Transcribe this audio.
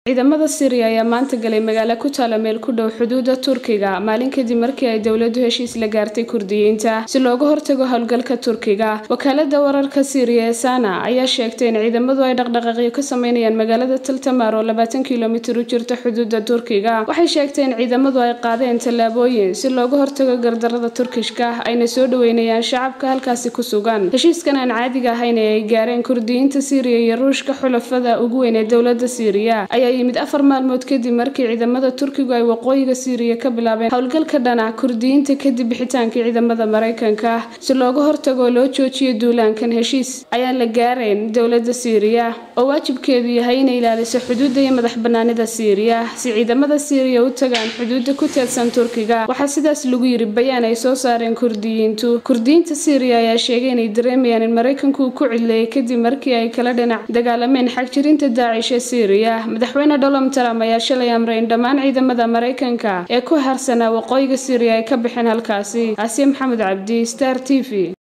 ciidamada Syria ayaa maanta galay magaalo ku taala meel ku dhow xuduudda Turkiga maalin kadib markii ay dowladdu heshiis la gaartay Kurdiyiinta si looga hortago howlgalka Turkiga wakaalada wararka Syria ee Sana ayaa sheegtay in ciidamadu ay dhaqdhaqaaqyo ka sameynayaan magaalada Taltamar oo 20 kiilomitir u jirta xuduudda Turkiga waxay sheegtay in ciidamadu ay qaadeen tallaabooyin si looga hortago gardarrada Turkishka ayna soo dhaweynayaan shacabka halkaasi ku sugan heshiiskan aan caadiga ahayn ee ay gaareen Kurdiyiinta Syria iyo Ruushka xulafada ugu weyn ee dowladda Syria ayaa yimid afar maalmood kadib markii ciidamada Turkigu ay waqooyiga Syria ka bilaabeen howlgalka dhana Kurdiyiinta kadib bixitaankii ciidamada Mareykanka si looga hortago oo loo joojiyo duulaankan heshiis ayaan la gaarayn dowladda Syria oo waajibkeedu yahay inay ilaaliso xuduudda iyo madax bannaanida Syria si ciidamada Syria u tagaan xuduudda ku teedsan Turkiga waxaa sidaas lagu yiri bayaan ay soo saareen Kurdiyiintu Kurdiyiinta Syria ayaa sheegay inay dareemayaan in Mareykanku uu ku cileeyay kadib markii ay kala dhinac dagaalameen xagjirinta Daesh ee Syria madaxweyne Donald Trump ayaa shalay amray in dhammaan ciidamada Mareykanka ee ku harsanaa waqooyiga Syria ay ka bixeen halkaasi Asiya Maxamed Cabdi Star TV